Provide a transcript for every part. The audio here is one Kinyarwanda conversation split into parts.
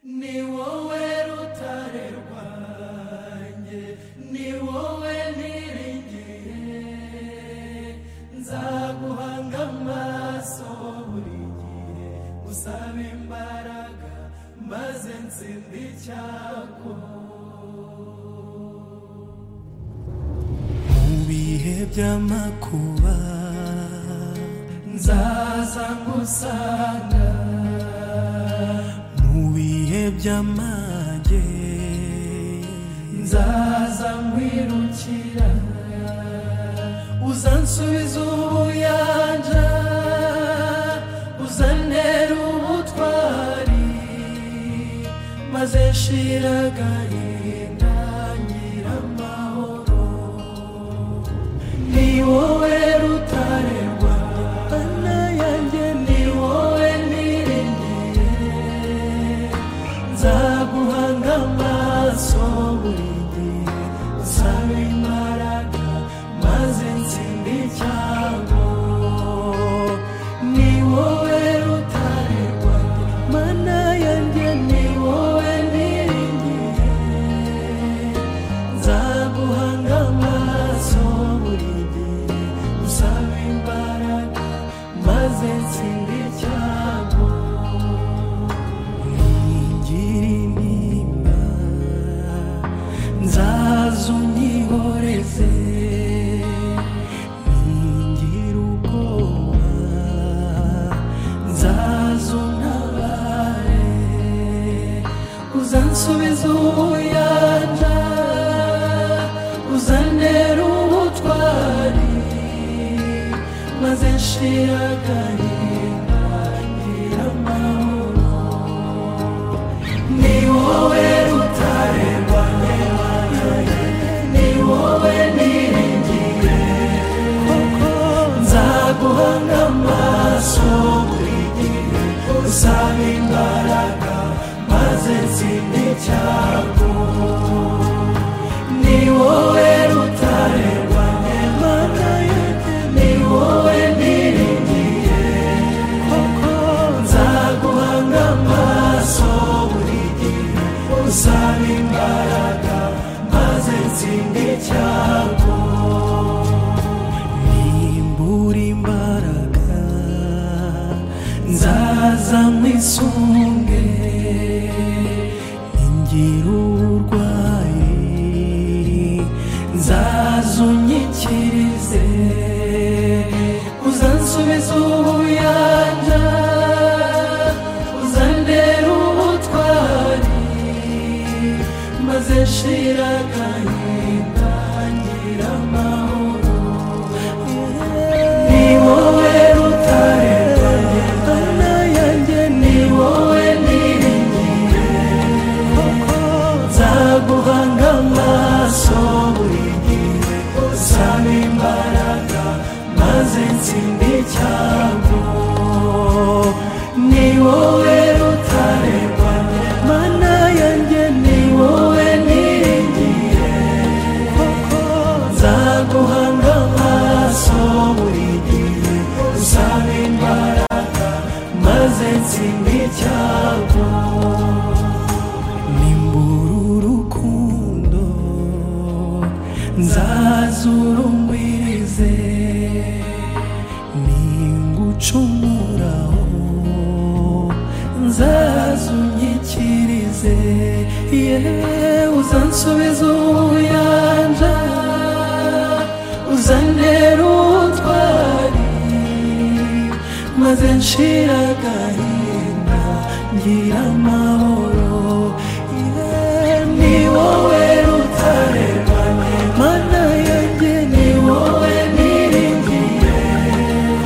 ni wowe rutare rwanjye ni wowe niringiye nzaguhanga amaso buri gihe usaba imbaraga maze nsinda icyago mu bihe by'amakuba nzaza ngusanga mu bihe by'amage nzaza nkwirukira uzansubiza ubuyanja uzanera ubutwari maze nshira agahinda ngira amahoro ni wowe rutare rwana yanjye ni wowe niringiye nzaguhanga amaso buri gihe usaba imbaraga maze nsinda icyago ni wowe rutare rwanjye mana yanjye ni wowe niringiye nzaguhanga amaso buri gihe usaba imbaraga maze nsinda icyago ngira intimba nzaza unyihoreze ngira ubwoba nzaza untabare uzansubiza ubuyanja uzanera ubutwari maze nshira agahinda ngira amahoro ni wowe rutare rwanjye rwanjye ni wowe niringiye kuko nzaguhanga amaso buri gihe usaba imbaraga maze nsinda icyago ni wowe rutare rwanjye mana yanjye ni wowe niringiye kuko nzaguhanga amaso buri gihe usaba imbaraga maze nsinda icyago nimbura imbaraga nzaza nkwisunge ningira uburwayi nzaza unyikirize uzansubiza ubuyanja uzandera ubutwari maze nshira agahinda ngira amahoro ni wowe rutare rwanjye mana yanjye ni wowe niringiye kuko nzaguhanga amaso buri gihe usaba imbaraga maze nsinda icyago ni wowe rutare rwanjye mana yanjye ni wowe niringiye kuko nzaguhanga amaso buri gihe usaba imbaraga maze nsinda icyago nimbura urukundo nzazura umwize ningucumuraho nzaza unyikirize yewe uzansubiza ubuyanja uzanera ubutwari maze nshira agahinda ngira amahoro Yewe, ni wowe rutare rwanjye mana yanjye ni wowe niringiye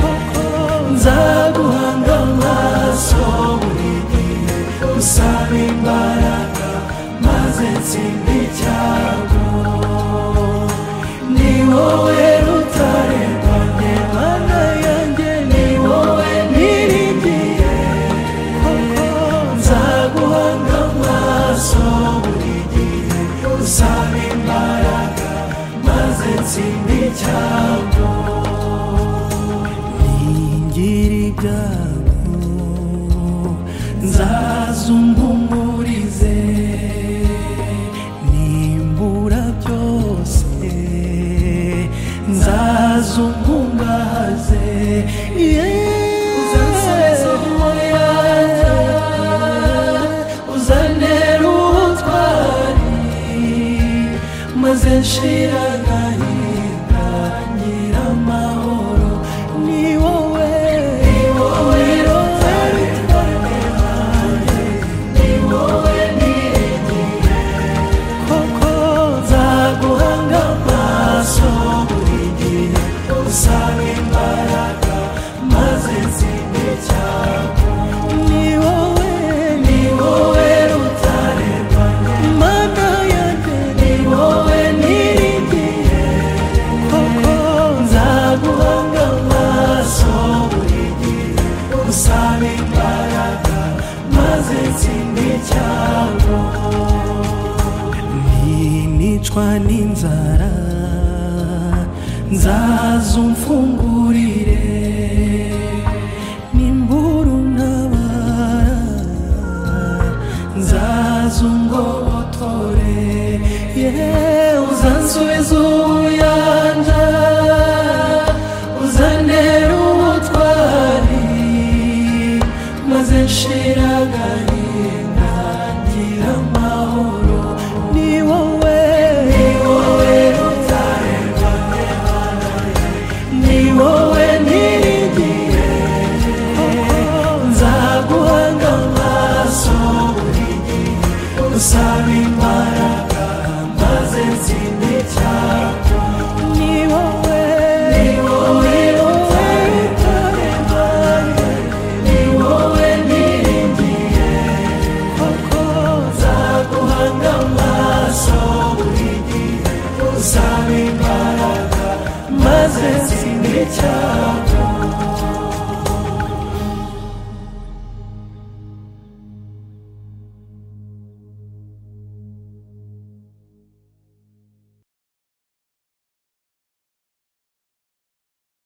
koko nzaguhanga amaso buri gihe usaba imbaraga maze nsinda icyago ni wowe rutare rwanjye mana yanjye ni wowe niringiye koko nzaguhanga amaso buri gihe usaba imbaraga maze nsinda icyago ningira ibyago nzaza maze umpumurize nimbura byose nzaza umpungaze uzansubizeho yanjye uzanera ubutwari maze nshira agahinda ngira amahoro ni wowe ni wowe rotari koko nzaguhanga amaso buri gihe usanga imbaraga maze nzinde cyane ni wowe ni wowe rutarenganya imana yanjye ni wowe niringiye koko nzaguhanga amaso buri gihe usanga imbaraga maze nzinde cyane ninicwa n'inzara nzaza umfungurire nimbura untabara nzaza ungobotore yewe uzansubiza ubuyanja uzanera ubutwari maze nshira agahinda ngira amahoro ni wowe ni wowe rutarengwa ni wowe niringiye nzaguhanga amaso buri gihe usaba imbaraga maze nzinde cyako ni wowe ni wowe rutarengwa ni wowe niringiye koko nzaguhanga amaso buri gihe uzaba imbaraga maze nzinde cyako